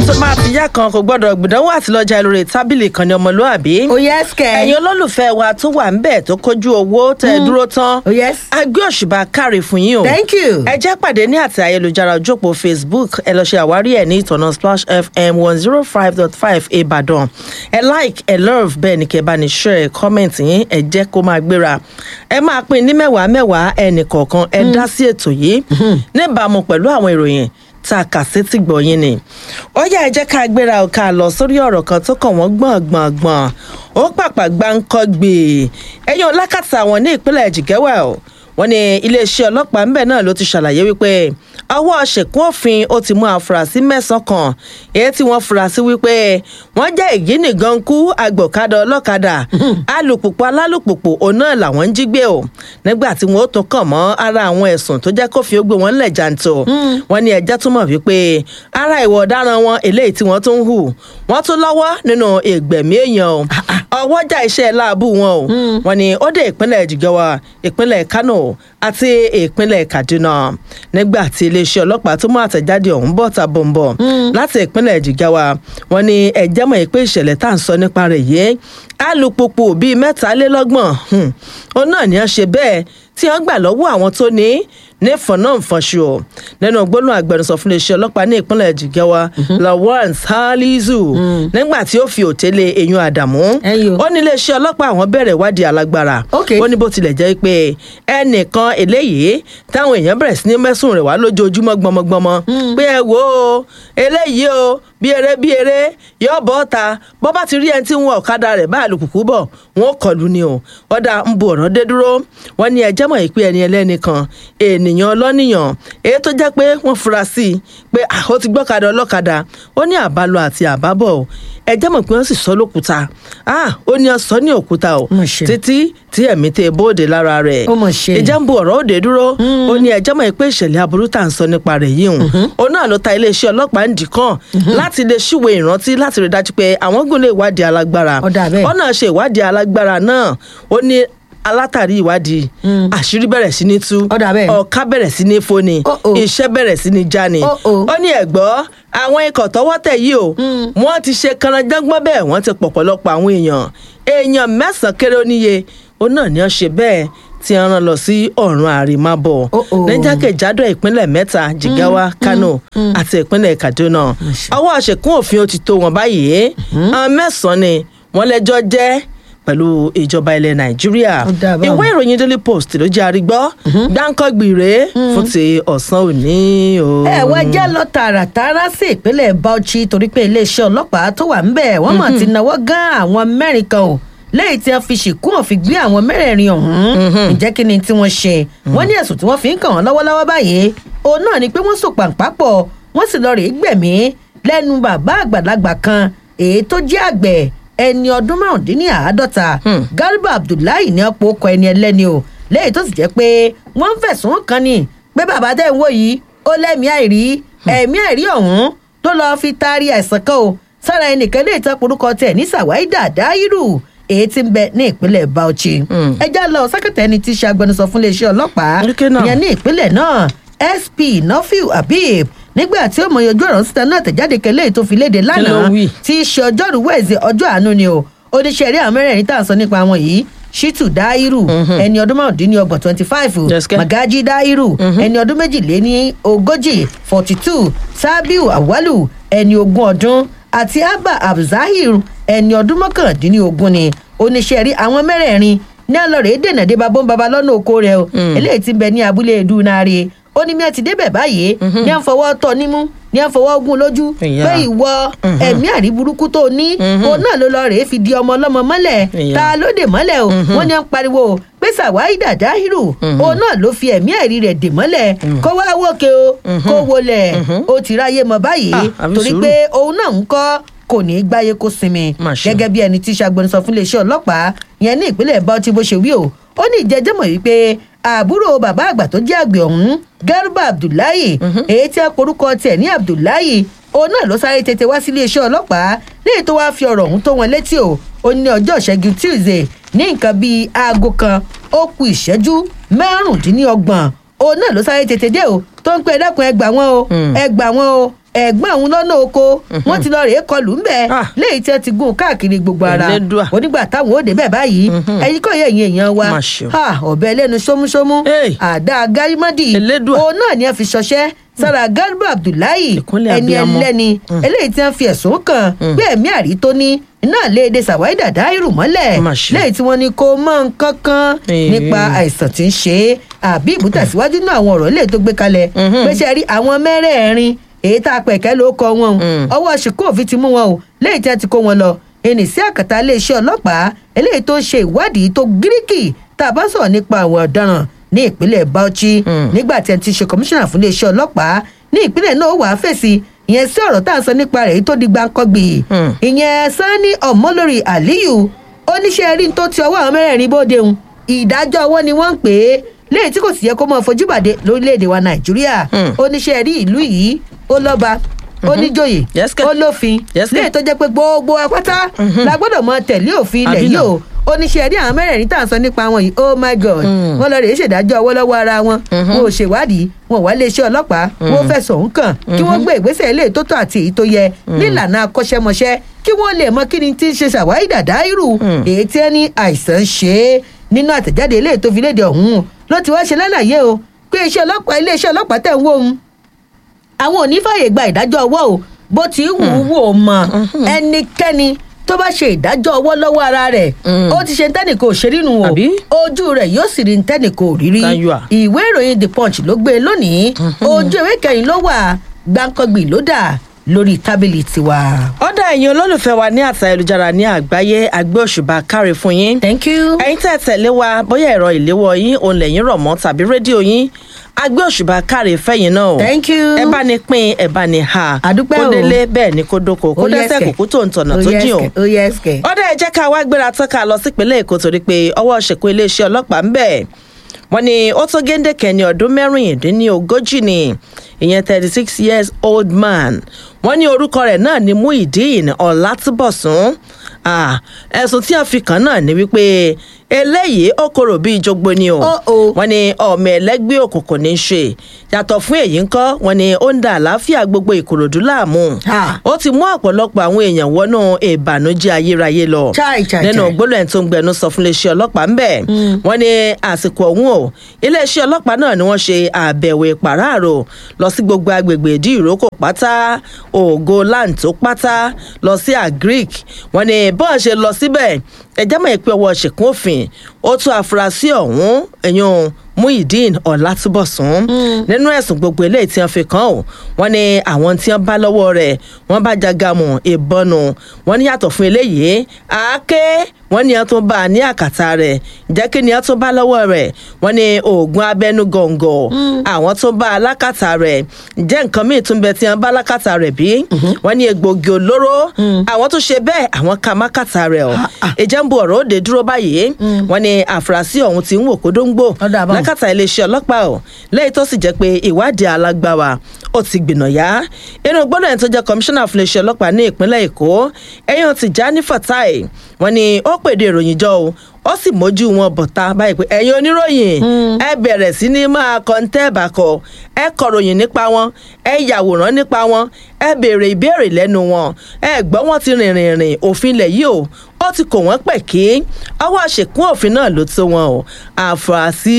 tó máa fi yá kan kò gbọ́dọ̀ gbìdánwò àti lọ́jà lórí tábìlì kan ní ọmọlúàbí. oh yes kẹ. ẹ̀yin olólùfẹ́ wa tó wà ń bẹ̀ tó kójú owó tẹ̀ ẹ́ dúró tán. oh yes. a gbé òṣùbà káre fún yín o. thank you. ẹ jẹ́ pàdé ní àti ayélujára ojópo facebook ẹ lọ ṣe àwárí ẹ̀ ní ìtọ̀nà splash fm one zero five dot five ìbàdàn ẹ like ẹ love bẹ́ẹ̀ ni kẹ́ bá ní share comment yín ẹ jẹ́ kó máa gbéra ẹ máa pín ní mẹ́wàá mẹ́wàá ẹnì kọ̀ọ̀kan ẹ dá sí ètò yìí níbàámu pẹ̀lú àwọn ìròyìn tá a kà sétí gbọ̀nyìn ni ó yá ẹ jẹ́ ká gbéra ò ká lọ sórí ọ̀rọ̀ kan tó kàn wọ́n gbọ̀ngbọ̀ngbọ̀n ó pàpà gbáǹkọ́ gbè ẹ̀yìn ọlákàtà wọn ní ìpínlẹ̀ jìgẹ́wẹ̀ o wọ́n ní iléeṣẹ́ ọlọ́pàá ńbẹ̀ náà ló ti ṣàlàyé wípé ọwọ́ ṣèkún òfin ó ti mú àfúrásì mẹ́sàn-án kan èyí tí wọ́n fura sí wípé wọ́n jẹ́ ìgínìgan kú agbọ̀kadà ọlọ́kadà alùpùpù alálùpùpù òun náà làwọn ń jí gbé o nígbà tí wọ́n ó tún kàn mọ́ ara àwọn ẹ̀sùn tó jẹ́ kófin ó gbé wọn lẹ̀ jàǹtò wọ́n ní ẹjẹ́ túmọ̀ wípé ara ìwọ̀ ọ̀daràn wọn eléyìí tí wọ́n tún ń hù wọ́n tún lọ́wọ́ nínú ìgbẹ̀mí èèyàn o ọwọ́jà iṣẹ́ láàbù wọn o wọ́n ní ó dé ìpínlẹ̀ jìgọ́wà ìpínlẹ̀ kánò àti ìpínlẹ̀ kaduna nígbà tí iléeṣẹ́ ọlọ́pàá tó mú àtẹ̀jáde ọ̀hún bọ̀ ta bọ̀m̀bọ̀ láti ìpínlẹ̀ jìgáwá wọn ni ẹ̀jẹ̀ mọ̀ pé ìṣẹ̀lẹ̀ tá à ń sọ nípa rẹ̀ yìí alùpùpù bíi mẹ́tàlélọ́gbọ̀n òun náà ni wọ́n ṣe bẹ́ẹ̀ tí wọ́n gbà lọ́wọ́ àwọn tó ní ní fọ̀nàfọ̀ṣù ọ̀ nínú gbólóhùn agbẹnusọ fún iléeṣẹ́ ọlọ́pàá ní ìpínlẹ̀ jìgáwá lawrence halizu nígbà tí ó fi òtélé eyín àdàmú ó ní iléeṣẹ́ ọlọ́pàá àwọn bẹ̀rẹ̀ ìwádìí alágbára ó ní bó tilẹ̀ jẹ́ pé ẹnìkan eléyìí táwọn èèyàn bẹ̀rẹ̀ sí ní mẹ́sùn rẹ̀ wá lójoojúmọ́ gbọmọgbọmọ pé ẹ wo eléyìí o bí eré bí eré yóò bọ́ ta bọ́ bá ti rí ẹni tí ń wọ ọ̀kadà rẹ̀ bá àlùkùkù bọ̀ wọn ò kọlù ni o ọ̀dà ń bo ọ̀rọ̀ dé dúró wọn ní ẹjẹ́ mọ̀ pé ẹni ẹlẹ́ni kan ènìyàn ọlọ́nìyàn èyí tó jẹ́ pé wọ́n fura sí i pé ó ti gbọ́kadà ọlọ́kadà ó ní àbálọ àti àbábọ̀ ẹjẹ́ mọ̀ pé wọ́n sì sọ lókúta ó ní ọ̀sán ní òkúta o títí tí ẹ̀mí tẹ bóde lára rẹ̀ ìjẹ́ ń bo ọ̀rọ̀ òde dúró ó ní ẹjẹ́ mọ̀ pé ìṣẹ̀lẹ̀ aburú tà ń sọ nípa rẹ̀ yìí hùn ó náà ló ta iléeṣẹ́ ọlọ́pàá ń dì kàn láti lè ṣíwèé ìrántí láti rí dájú pé àwọn gùn lè wádìí alágbára ó náà ṣe ìwádìí alágbára náà ó ní alátàrí ìwádìí àṣírí bẹ̀rẹ̀ sí ní tú ọ̀ká bẹ̀rẹ̀ sí ní foni iṣẹ́ bẹ̀rẹ̀ sí ní jáni ó ní ẹ̀gbọ́ àwọn ikọ̀ tọwọ́ tẹ̀ yìí o wọ́n ti ṣe kanadjágbọ́n bẹ́ẹ̀ wọ́n ti pọ̀pọ̀lọpọ̀ àwọn èèyàn èèyàn mẹ́sàn-án kéré oníye ó náà ní wọ́n ṣe bẹ́ẹ̀ tí wọ́n rán lọ sí ọ̀run àrèmábọ̀ lẹ́jàkèjádò ìpínlẹ̀ mẹ́ta jigawa kano àti ìpínlẹ̀ kaduna ọwọ́ àṣekún òfin ó ti tó wọn báyìí àwọn mẹ́sàn-án ni wọ́n lẹ́jọ́ jẹ́ pẹ̀lú ìjọba ilẹ̀ nàìjíríà ìwé ìròyìn daily post ló jẹ́ àrígbọ́ gbáǹkọ́gbì rèé fún ti ọ̀sán òní o. ẹ wá jẹ́ lọ tààràtàrà sí ìpínlẹ̀ bauchi torí pé iléeṣẹ́ ọlọ́pàá tó wà ńbẹ̀ wọ́n mọ̀ ti náwó gán àwọn mẹ́rin kan o lẹ́yìn tí wọ́n fi ṣìkún òfin gbé àwọn mẹ́rẹ̀ẹ̀rin ọ̀hún ǹjẹ́ kí ni tí wọ́n ṣe wọ́n ní ẹ̀sùn tí wọ́n fi ń kàn wọ́n lọ́wọ́lọ́wọ́ báyìí òun náà ni pé wọ́n sùn pàǹpá pọ̀ wọ́n sì lọ rèé gbẹ̀mí lẹ́nu bàbá àgbàlagbà kan èyí tó jẹ́ àgbẹ̀ ẹni ọdún márùndínláàádọ́ta garba abdullahi ní ọ̀pọ̀ ọkọ̀ ẹni ẹlẹ́ni o lẹ́yìn tó sì jẹ́ pé wọ́n ń fẹ̀sùn kàn ní pé bàbá tẹ̀ ń wò yìí ó lẹ́mìí àìrí ẹ̀mí àìrí ọ̀hún tó lọ́ọ́ fi taari àìsàn kan o sára ẹnìkan lè tọ́ porúkọ tẹ̀ ní sàwáìdà dáírù èyí tí ń bẹ ní ìpínlẹ̀ bauchi ẹjá lọ sákẹ́tà ẹni tí í ṣe agbẹnusọ fún iléeṣẹ́ ọlọ́pàá ìyẹn ní ìpínlẹ̀ náà sp nofil habib nígbà tí ó mọ ojú ọ̀rọ̀ síta náà tẹ̀jáde kẹlẹ́ tó fi léde lánàá tí í ṣe ọjọ́rú wẹ̀ẹ́sì ọjọ́ àánú ni o oníṣẹ́ eré àwọn mẹ́rẹ̀ẹ̀rin tá à ń sọ nípa wọn yìí shitu dairu ẹni ọdún márùndínlọ́gbọ̀n twenty five magaji dairu ẹni ọdún méjìléní ogójì forty two sabiu awalu ẹni ogún ọdún àti abba abzahir ẹni ọdún mọ́kàndínlógún ni oníṣẹ́ rí àwọn mẹ́rẹ̀ẹ̀rin ní ọlọ́rẹ̀ dènà dé babó ń baba lọ́nà oko rẹ̀ o eléyìí ti bẹ ní abúlé edunare ó ní mi ẹ ti débẹ̀ báyìí ní à ń fọwọ́ tọ́ nímú ní à ń fọwọ́ gún lójú pé ìwọ ẹ̀mí àrí burúkú tó ní òun náà ló lọ rèé fi di ọmọ ọlọ́mọ mọ́lẹ̀ ta ló dè mọ́lẹ̀ o wọ́n ní à ń pariwo pé sàwáì dàdáhìrù òun náà ló fi ẹ̀mí àrí rẹ̀ dè mọ́lẹ̀ kó wá wòkè o kó wọlẹ̀ ó ti ráyè mọ́ báyìí torí pé òun náà ń kọ́ kò ní í gbáyé kó sinmi gẹ́gẹ́ bí ẹni tí ṣàgbọ́nsọ fún iléeṣẹ́ ọlọ́pàá yẹn ní ìpínlẹ̀ bauchi bó ṣe wí o ó ní ìjẹ́jẹ́mọ̀ wípé àbúrò bàbá àgbà tó jẹ́ àgbẹ̀ ọ̀hún garba abdullahi èyí tí a porúkọ tiẹ̀ ní abdullahi òun náà ló sáré tètè wá sí iléeṣẹ́ ọlọ́pàá léyìí tó wáá fi ọ̀rọ̀ ọ̀hún tó wọn létí o ó ní ọjọ́ ìṣẹ́gun tuesday ní nǹkan bíi aago kan ó ku ìṣẹ́jú márùndínlọ́gbọ̀n òun náà ló sáré tètè dé o tó ń pẹ́ ẹ̀dẹ́kun ẹgbà wọn o ẹgbà wọn o ẹ̀gbọ́n òun lọ́nà oko wọ́n ti lọ rèé kọlù ń bẹ̀ Ah. léyìí tí wọ́n ti gún un káàkiri gbogbo ara Elédùà. onígbà táwọn ó débẹ̀ báyìí ẹ̀yin kò yẹ ẹ̀yin èèyàn wa Má ṣe o. Ha, ọ̀bẹ lẹ́nu ṣómúṣómú Hey. àdá gárímọ́dì Elédùà. òun náà ni wọ́n fi ṣọṣẹ́ sára garba abdullahi Ìkúnlẹ̀ ẹni abiyamọ. ẹlẹ́ni eléyìí tí wọ́n fi ẹ̀sùn kàn pé ẹ̀mí àrí tó ní iná léde sàwáì dàda irú mọ́lẹ̀ Má ṣe. lẹ́yìn tí wọ́n ní kó mọ́ nǹkan kan Ee. nípa àìsàn tí ń ṣe é àbí ìmútẹ̀síwájú náà àwọn ọ̀rọ̀ ilé tó gbé kalẹ̀ pé ṣe rí àwọn mẹ́rẹ̀ẹ̀rin èyí tá a pẹ̀kẹ́ ló kọ wọn o Mm. ọwọ́ ṣìkò òfin ti mú wọn o lẹ́yìn tí wọ́n ti kó wọn lọ ẹnì sí àkàtà iléeṣẹ́ ọlọ́pàá eléyìí tó ń ṣe ìwádìí tó gíríkì tá a bá sọ̀rọ̀ nípa àwọn ọ̀daràn ní ìpínlẹ̀ bauchi Mm. nígbà tí ẹ ti ṣe kọmíṣánná fún iléeṣẹ́ ọlọ́pàá ní ìpínlẹ̀ náà ó wàá fèsì ìyẹn sí ọ̀rọ̀ tá à ń sọ nípa rẹ̀ èyí tó di gbáǹkọ́gbì Mm. ìyẹn sani ọmọlórí aliyu oníṣẹ́ rí tó ti ọwọ́ àwọn mẹ́rẹ̀ẹ̀rin bóde hun ìdájọ́ ọwọ́ ni wọ́n ń pè é léyìí tí kò sì yẹ kó máa fojú bàdé lórílẹ̀‐èdè wa nàìjíríà Mm. oníṣẹ́ rí ìlú yìí ó lọ́ba ó níjòyè Yes, ke. ó lófin Yes, ke. léyìí tó jẹ́ pé gbogbo apáta la gbọ́dọ̀ mọ tẹ̀lé òfin ilẹ̀ Àbí yìí náà. o oníṣẹ́ rí àwọn mẹ́rẹ̀ẹ̀rin tá à ń sọ nípa wọn yìí oh my god Mm. wọ́n lọ rèé ṣèdájọ́ ọwọ́ lọ́wọ́ ara wọn wọn ò ṣèwádìí wọn ò wá iléeṣẹ́ ọlọ́pàá wọn ò fẹ̀sùn òun kàn kí wọ́n gbé ìgbésẹ̀ ilé tó tọ́ àti èyí tó yẹ nílànà akọ́ṣẹ́mọṣẹ́ kí wọ́n lè mọ kí ni tí ń ṣe ṣàwárí dàda irú Mm. èyí tí ẹni àìsàn ṣe é nínú àtẹ̀jáde ilé tó fi léde ọ̀hún ló ti wá ṣe lálàyé o pé iṣẹ́ ọlọ́pàá iléeṣẹ́ ọlọ́pàá tẹ̀ ń wó òun àwọn ò ní fààyè gba ìdájọ́ ọwọ́ o bó ti wù ú wò ó mọ ẹnikẹ́ni tó bá ṣe ìdájọ́ ọwọ́ lọ́wọ́ ara rẹ̀ Mm. ó ti ṣe ntẹ́nìkò òṣèrínú o Àbí? ojú rẹ̀ yóò sì rí ntẹ́nìkò òrírí Káyọ̀ à. ìwé ìròyìn the punch ló gbé e lónìí ojú ìwé kẹrin ló wà gbáǹkọ́gbì ló dà lórí tábìlì tiwa. ọ̀dà ẹ̀yin olólùfẹ́ wa ní àtà ayélujára ní àgbáyé àgbẹ̀ òṣùbà káre fún yín. thank you. ẹ̀yin tẹ́ ẹ tẹ̀lé wa bóyá ẹ̀rọ ìléwọ́ yín òun lẹ́yìn rọ̀ mọ́ tàbí rédíò yín àgbẹ̀ òṣùbà káre fẹ́yìn náà o. thank you. ẹ bá ní pín ẹ bá ní ha. Àdúpẹ́ kó o. délé bẹ́ẹ̀ ni kó dóko kó Ó dẹ́sẹ̀ yẹ́sẹ̀. kókó tó ń tọ̀nà tó jìn o. ó yẹ ẹsẹ̀. ọ̀dà ẹ jẹ́ ká wá gbéra tán ká lọ sípínlẹ̀ èkó torí pé ọwọ́ ṣèkó iléeṣẹ́ ọlọ́pàá ń bẹ̀ wọ́n ní ó tó géńdékẹ́ ní ọdún mẹ́rìndínlógójì ni ìyẹn thirty six years old man wọ́n ní orúkọ rẹ̀ náà ní muhyiddin ọ̀làtúbọ̀sún Ah, ẹ̀sùn tí a fi kàn náà ni wípé eléyìí ó korò bíi jogbo ni o Oh, oh. wọ́n ní ọmọ ẹlẹ́gbẹ́ òkùnkùn ní í ṣe yàtọ̀ fún èyí ńkọ́ wọ́n ní ó ń da àlàáfíà gbogbo ìkòròdú láàmú Ha. ó ti mú ọ̀pọ̀lọpọ̀ àwọn èèyàn wọnú ìbànújẹ́ ayérayé lọ Chai, chai, nínú chai. gbólóhùn tó ń gbẹnu sọ fún iléeṣẹ́ ọlọ́pàá ńbẹ̀ wọ́n ní àsìkò ọ̀hún o iléeṣẹ́ ọlọ́pàá náà ni wọ́n ṣe àbẹ̀wò ìpàráàrò lọ sí gbogbo agbègbè ìdí ìrókò pátá ògo láǹtó pátá lọ sí agric wọ́n ní bọ́ọ̀ ṣe lọ síbẹ̀ ẹjẹ́ mọ̀ pé ọwọ́ ṣèkún òfin ó tún àfúrásì ọ̀hún ẹ̀yún muhyiddin ọ̀làtúbọ̀sún nínú ẹ̀sùn gbogbo eléyìí tí wọ́n fi kàn ó wọ́n ní àwọn tí wọ́n bá lọ́wọ́ rẹ̀ wọ́n bá jagamu ìbọnù wọ́n ní yàtọ̀ fún eléyìí àáké wọ́n ní wọ́n tún bá a ní àkàtà rẹ̀ jẹ́ kí ni wọ́n tún bá lọ́wọ́ rẹ̀ wọ́n ní oògùn abẹ́nú gọ̀ǹgọ̀ àwọn tún bá a lákàtà rẹ̀ jẹ́ nǹkan míì tún bẹ tí wọ́n bá lákàtà rẹ̀ bí wọ́n ní egbògi olóró àwọn tún ṣe bẹ́ẹ̀ àwọn kà má kàtà rẹ̀ ọ̀ ìjẹ́ ń bu ọ̀rọ̀ òde dúró báyìí wọ́n ní àfúrásì ọ̀hún ti ń wò kódóńgbò Ọ̀dà àbáwọn. lákàtà iléeṣẹ́ ọlọ́pàá ọ̀ lẹ́yìn tó sì jẹ́ pé ìwádìí alágbára ó ti gbìnà yá inú gbọ́dọ̀ ẹni tó jẹ́ kọmíṣánná fún iléeṣẹ́ ọlọ́pàá ní ìpínlẹ̀ èkó ẹ̀yàn Tìjání Fatai wọ́n ní ó pèdè ìròyìn jọ o ó sì mójú wọn bọ̀tá báyìí pé ẹ̀yin oníròyìn ẹ bẹ̀rẹ̀ sí ní máa kọ́ńtẹ́ bàkọ̀ ẹ kọ̀ròyìn nípa wọn ẹ yàwòrán nípa wọn ẹ béèrè ìbéèrè lẹ́nu wọn ẹ gbọ́ wọn ti rìnrìn rìn òfin ilẹ̀ yìí o ó ti kò wọ́n pẹ̀ kí ọwọ́ àṣekún òfin náà ló tó wọn o àfúrásì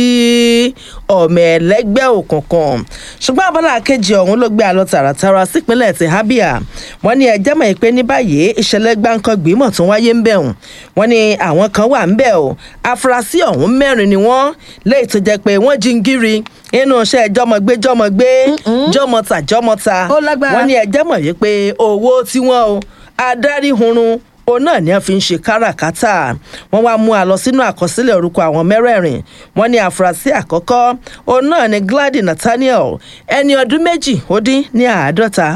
ọmọ ẹlẹ́gbẹ́ òkùnkùn ṣùgbọ́n abala kejì ọ̀hún ló gbé àlọ́ tààràtàrà sípínlẹ̀ ti Abia wọ́n ní ẹjẹ́ mọ̀ pé ní báyìí ìṣẹ̀lẹ̀ gbáǹkọ́gbì mọ̀ tún wáyé ń bẹ̀ wọ́n wọ́n ní àwọn kan wà ń bẹ̀ o àfúrásì ọ̀hún mẹ́rin ni wọ́n léyìí tó jẹ́ pé wọ́n jí ń gírí inú iṣẹ́ jọmọgbé jọmọgbé jọmọta jọmọta Ó lágbára. wọ́n ní ẹjẹ́ mọ̀ wípé owó tí wọ́n o adarí hunrun òun náà ni a fi ń ṣe káràkátà wọ́n wá mú a lọ sínú àkọsílẹ̀ orúkọ àwọn mẹ́rẹ̀ẹ̀rin wọ́n ní àfúrásì àkọ́kọ́ òun náà ni Glady Nathaniel ẹni ọdún méjì ó dín ní àádọ́ta Ah,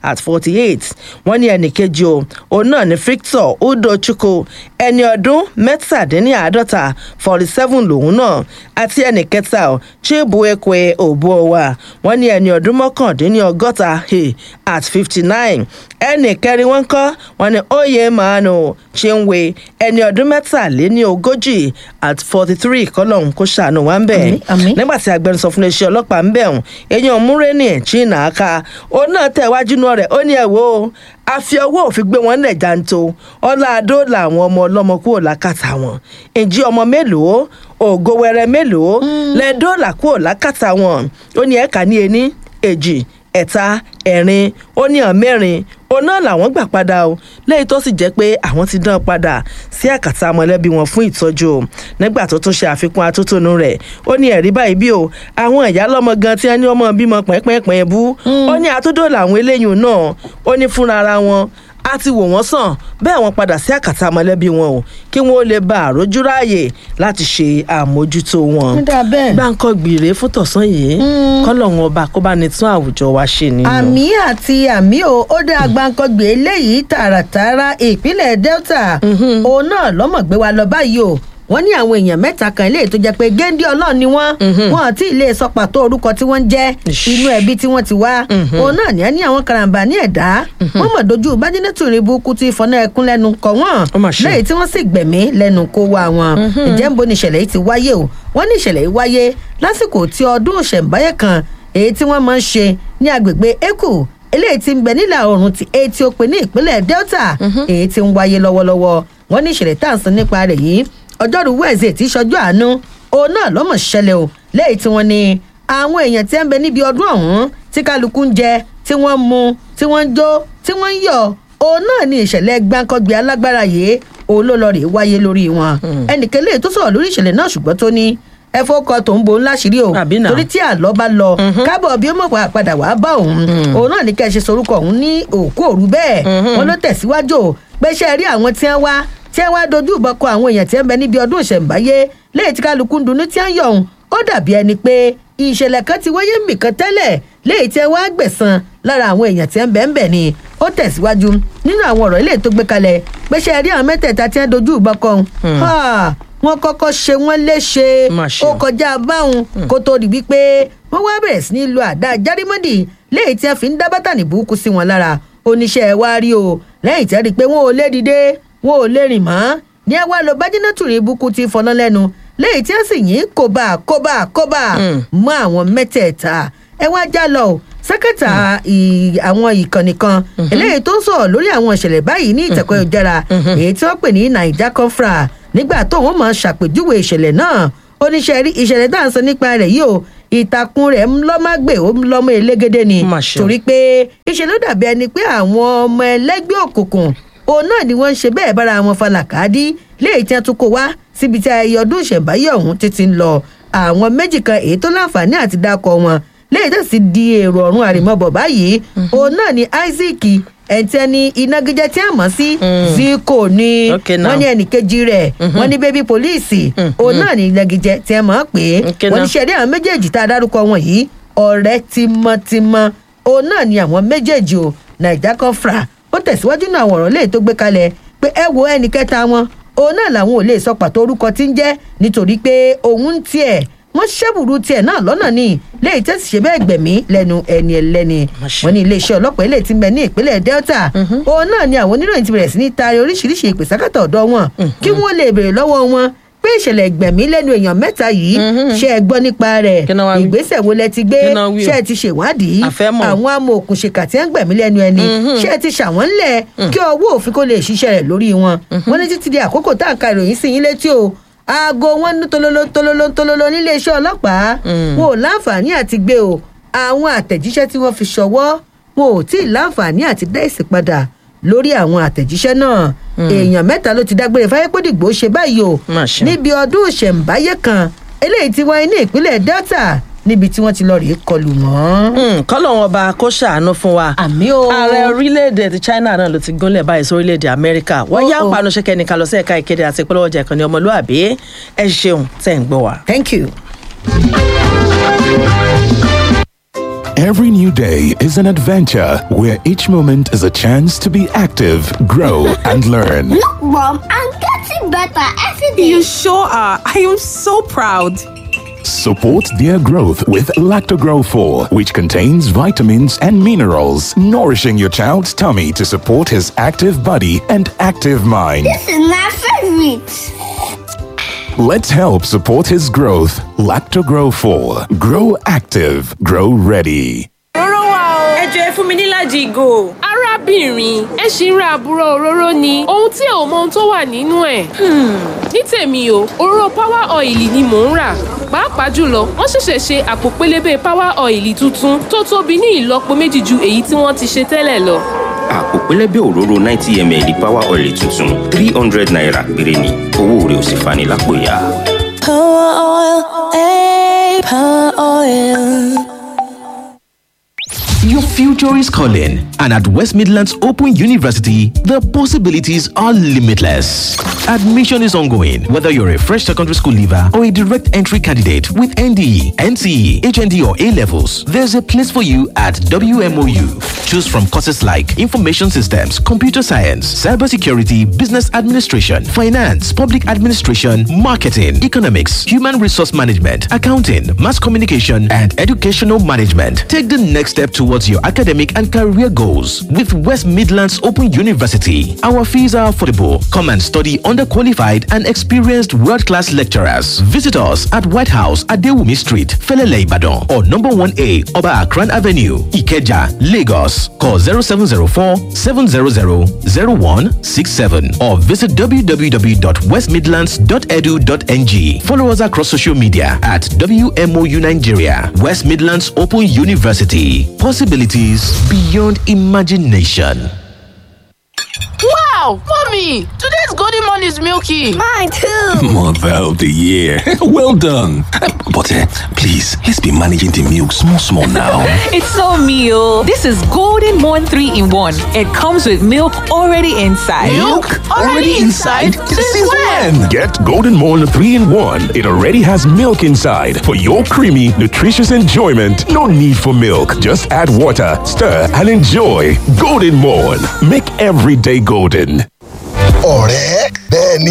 at forty eight wọ́n ní ẹnì kejì o òun náà ní victor udochukwu ẹni ọdún mẹ́tàdínláàádọ́ta forty seven lòun náà àti ẹnì kẹta o chibuekwe obuowa wọ́n ní ẹni ọdún mọ́kàndínlọ́gọ́ta hey, at fifty nine ẹnì kẹrin wọn kọ́ wọ́n ní oyè manu chinwe ẹni ọdún mẹ́tàléní ogójì at forty three kọ́lọ́hún kó ṣàánú wa ń bẹ̀ Àmín, àmín. nígbà tí agbẹnusọ fún iléeṣẹ́ ọlọ́pàá ń bẹ̀ hùn èèyàn múrẹ́nì china aka òun náà tẹ̀ wájú náà rẹ̀ ó ní ẹ̀ wò ó a fi ọwọ́ òfin gbé wọn lẹ̀ janto ọlá adó làwọn ọmọ ọlọ́mọ kúrò lákàtà wọn ǹjẹ́ ọmọ mélòó ògo wẹrẹ mélòó lẹ́ẹ̀dọ́là kúrò lákàtà wọn ó ní ẹ̀ka ní ení èjì ẹ̀ta ẹ̀rin ó ní ọ̀ mẹ́rin òun náà làwọn gbà padà o lẹ́yìn tó sì jẹ́ pé àwọn ti dán padà sí àkàtà mọ̀lẹ́bí wọn fún ìtọ́jú o nígbà tó tún ṣe àfikún atótónu rẹ̀ ó ní ẹ̀rí báyìí bí o àwọn ìyá lọ́mọ gan tí wọ́n ní ọmọ bímọ pẹ́ẹ́pẹ́ẹ́pẹ́ bú ó ní àtúndò làwọn eléyìí náà ó ní fúnra ara wọn a ti wò wọ́n sàn bẹ́ẹ̀ wọ́n padà sí àkàtà mọ̀lẹ́bí wọn o kí wọ́n lè bá àrójú ráàyè láti ṣe àmójútó wọn. Ó dáa bẹ́ẹ̀. gbáǹkọ́ gbìrè fún tọ̀sán yìí kọ́lọ́hún ọba kó bá ní tún àwùjọ wa ṣe nínú. àmì àti àmì o ó dá agbáǹkọgbè eléyìí tààràtààrà ìpínlẹ̀ delta òun náà lọ́mọ̀gbé wa lọ báyìí o wọ́n ní àwọn èèyàn mẹ́ta kan eléyìí tó jẹ́ pé géńdé ọlọ́run ni wọ́n wọn àti ilé sọ pàtó orúkọ tí wọ́n ń jẹ́ Ish. inú ẹbí tí wọ́n ti wá òun náà ní ẹni àwọn karambà ní ẹ̀dá wọ́n mọ̀ dojú bájínẹ́tù rí burúkú tí ìfọ̀nà ẹkún lẹ́nu kọ̀ wọ́n Ó mà ṣe. lẹ́yìn tí wọ́n sì gbẹ̀mí lẹ́nu kó wá wọn ǹjẹ́ ń bo ni ìṣẹ̀lẹ̀ yìí ti wáyé o wọ́n ní ìṣẹ̀lẹ̀ yìí wáyé lásìkò tí ọdún ìṣẹ̀ǹbáyé kan èyí tí wọ́n máa ń ṣe ní agbègbè eku eléyìí tí ń bẹ nílà oòrùn ti etí òpin ní ìpínlẹ̀ delta èyí tí ń wáyé lọ́wọ́lọ́wọ́ wọ́n ní ìṣẹ̀lẹ̀ tá à ń sọ nípa rẹ̀ yìí ọjọ́rú wẹ́ẹ̀sì tí ṣọjọ́ àánú òun náà lọ́mọ̀ ṣẹlẹ̀ o lẹ́yìn tí wọ́n ní àwọn èèyàn tí ń bẹ níbi ọdún ọ̀hún tí kálukú ń jẹ tí wọ́n ń mu tí wọ́n ń jó tí wọ́n ń yọ̀ òun náà ní ìṣẹ̀lẹ̀ gbáǹkọ́gbé alágbára yìí òun ló lọ rè wáyé lórí wọn ẹnìkan lè tó sọ̀rọ̀ lórí ìṣẹ̀lẹ̀ náà ṣùgbọ́n tó ní ẹfọ kọ tó ń bo ńlá ṣírí o Àbí náà. torí tí àlọ́ bá lọ kábọ̀ bí ó mọ̀ wá padà wá bá òun òun náà ní kẹ́ ẹ ṣe sorúkọ òun ní òkú òru bẹ́ẹ̀ wọn ló tẹ̀síwájú o pé ṣe rí àwọn tí wọ́n wá tí wọ́n wá dojú ìbọn kọ àwọn èèyàn tí wọ́n bẹ níbi ọdún ìṣẹ̀ǹbáyé lẹ́yìn tí kálukú ń dunnú tí wọ́n yọ̀ òun ó dàbí ẹni pé ìṣẹ̀lẹ̀ kan ti wáyé mìkan tẹ́lẹ̀ lẹ́yìn tí wọ́n á gbẹ̀san lára àwọn èèyàn tí wọ́n bẹ̀ ń bẹ̀ ni ó tẹ̀síwájú nínú àwọn ọ̀rọ̀ ilé tó gbé kalẹ̀ pé ṣe rí àwọn mẹ́tẹ̀ẹ̀ta tí wọ́n dojú ìbọn kọ òun Ha! wọ́n kọ́kọ́ ṣe wọ́n léṣe Má ṣe ó o. kọjá báwọn kó tó di wípé wọ́n wá bẹ̀rẹ̀ sí ní lo àdá járímọ́dì lẹ́yìn tí wọ́n fi ń dá bátànì burúkú sí wọn lára oníṣẹ́ ẹ̀ wá rí o lẹ́yìn tí wọ́n rí i pé wọ́n ò lè dìde wọ́n ò lè rìn mọ́ ní ẹ wá lọ bájínátù rí burúkú ti fọná lẹ́nu lẹ́yìn tí wọ́n sì yín kóbá kóbá kóbá mọ́ àwọn mẹ́tẹ̀ẹ̀ta ẹ wá já lọ o sẹ́kẹ̀tà ì- àwọn ìkànnì kan eléyìí tó ń sọ̀rọ̀ lórí àwọn ìṣẹ̀lẹ̀ báyìí ní ìtẹ̀kọ́ ìjára èyí tí wọ́n pè ní naija confra nígbà tóun máa ṣàpèjúwe ìṣẹ̀lẹ̀ náà oníṣẹ́ rí ìṣẹ̀lẹ̀ tá à ń sọ nípa rẹ̀ yìí o ìtàkùn rẹ̀ ń lọ́mọ́gbè ó ń lọ́mọ elégédé ni Mà ṣe o. torí pé ìṣe ló dàbí ẹni pé àwọn ọmọ ẹlẹ́gbẹ́ òkùnkùn òun náà ni wọ́n ń ṣe bẹ́ẹ̀ bára wọn falàkàdí léyìí tí wọ́n tún kó wá síbi tí ayẹyẹ ọdún ìṣẹ̀ǹbáyé ọ̀hún títí ń lọ àwọn méjì kan èyí tó láǹfààní àti dákọ̀ wọn léyìí tó sì di èrò ọ̀run àrèmọ́bọ̀ báyìí òun náà ni isaac ẹ̀ńtẹ́ni inágíjẹ́ tí a mọ̀ sí zico ni Okay now. wọ́n ní ẹnìkejì rẹ̀ wọ́n ní bébí pólíìsì òun náà ní inágíjẹ́ tí a mọ̀ pé Okay wọ́n ní now. ṣẹ̀rí àwọn méjèèjì tá a dárúkọ wọn yìí ọ̀rẹ́ tímọ́tímọ́ òun náà ni àwọn méjèèjì o naija confra ó tẹ̀síwájú náà àwọn ọ̀rọ̀ lè tó gbé kalẹ̀ pé ẹ wo ẹnì kẹta wọn òun náà làwọn ò lè sọ pàtó orúkọ tí ń jẹ́ nítorí pé òun ń tiẹ̀ wọ́n ṣẹ́bùrú tiẹ̀ náà lọ́nà ní léyìí tẹ́sí ṣe bẹ́ẹ̀ gbẹ̀mí lẹ́nu ẹni ẹlẹ́ni Máṣe. wọ́n ní iléeṣẹ́ ọlọ́pàá ilé tí ń bẹ ní ìpínlẹ̀ delta òun náà ni àwọn oníròyìn ti bẹ̀rẹ̀ sí ní taari oríṣiríṣi ìpè sákàtà ọ̀dọ́ wọn kí wọ́n lè béèrè lọ́wọ́ wọn pé ìṣẹ̀lẹ̀ gbẹ̀mí lẹ́nu èèyàn mẹ́ta yìí ṣe é gbọ́ nípa rẹ̀ Kí náà wá wí? ìgbésẹ̀ wo lẹ ti gbé Kí náà wí o? ṣe é ti ṣèwádìí A fẹ́ mọ̀. àwọn amòòkùnṣèkà tí ń gbẹ̀mí lẹ́nu ẹni ṣé ẹ ti ṣàwọn ńlẹ̀ kí ọwọ́ òfin kó lè ṣiṣẹ́ rẹ̀ lórí wọn wọ́n ní títí di àkókò tá à ń ka ìròyìn sí yín létí o aago wọn ní tololo tololo tololo níléeṣẹ́ ọlọ́pàá wọn ò láǹfààní àti gbé o àwọn àtẹ̀jíṣẹ́ tí wọ́n fi ṣọwọ́ wọn ò tí ì láǹfààní àti dá èsì padà lórí àwọn àtẹ̀jíṣẹ́ náà èèyàn mẹ́ta ló ti dágbére fáyépódìgbò ṣe báyìí o Má ṣe. níbi ọdún ìṣẹ̀ǹbáyé kan eléyìí ti wáyé ní ìpínlẹ̀ delta níbi tí wọ́n ti lọ rèé kọlù wọ́n. kọ́lọ́wọ́n ọba kó ṣàánú fún wa. àmì o. ààrẹ orílẹ̀-èdè ti china náà ló ti gúnlẹ̀ báyìí sí orílẹ̀-èdè amẹ́ríkà wọ́n yá Oh, oh. panu ṣẹ́kẹ́ ní kalọ́sẹ̀ ẹ̀ka ìkéde àti ìpolówó ọjà ìkànnì ọmọlúàbí ẹ ṣeun tẹ̀ ń gbọ́ wa. thank you. Every new day is an adventure where each moment is a chance to be active, grow, and learn. Look, Mom, I'm getting better every day. You sure are. I am so proud. Support their growth with Lactogrow 4, which contains vitamins and minerals, nourishing your child's tummy to support his active body and active mind. This is my favorite. Let's help support his growth. Lactogrow 4. Grow active. Grow ready. Róró wa o. Ẹ jọ ẹ fún mi níláàjì ìgò. arábìnrin ẹ ṣì ń ra àbúrò òróró ni ohun tí ò mọ ohun tó wà nínú ẹ̀. ní tèmi o òróró power oil ni mò ń rà pàápàá jùlọ wọ́n ṣẹ̀ṣẹ̀ ṣe àpò pélébé power oil tuntun tó tóbi ní ìlọ́po méjì ju èyí tí wọ́n ti ṣe tẹ́lẹ̀ lọ. àpò pẹlẹbẹ òróró ninety ml power oil tuntun three hundred naira péré ni owó rẹ̀ ò sì fani lápò ya. Power oil, eh, power oil. Your future is calling, and at West Midlands Open University, the possibilities are limitless. Admission is ongoing, whether you're a fresh secondary school leaver or a direct entry candidate with NDE, NCE, HND, or A levels. There's a place for you at WMOU. Choose from courses like Information Systems, Computer Science, Cybersecurity, Business Administration, Finance, Public Administration, Marketing, Economics, Human Resource Management, Accounting, Mass Communication, and Educational Management. Take the next step towards your academic and career goals with West Midlands Open University. Our fees are affordable. Come and study under qualified and experienced world class lecturers. Visit us at White House at Dewumi Street, Felele Ibadan, or number 1A Oba Akran Avenue, Ikeja, Lagos. Call 0704 700 0167 or visit www.westmidlands.edu.ng. Follow us across social media at WMOU Nigeria, West Midlands Open University. Possibilities beyond imagination. Wow, mommy, today's golden morning is milky. Mine too. Mother of the year. well done. Uh, But uh, please, let's be managing the milk small, small now. It's so meal. This is Golden Morn 3 in 1. It comes with milk already inside. Since when? Get Golden Morn 3 in 1. It already has milk inside for your creamy, nutritious enjoyment. No need for milk. Just add water, stir, and enjoy. Golden Morn. Make every day golden. ọ̀rẹ́ bẹ́ẹ̀ ni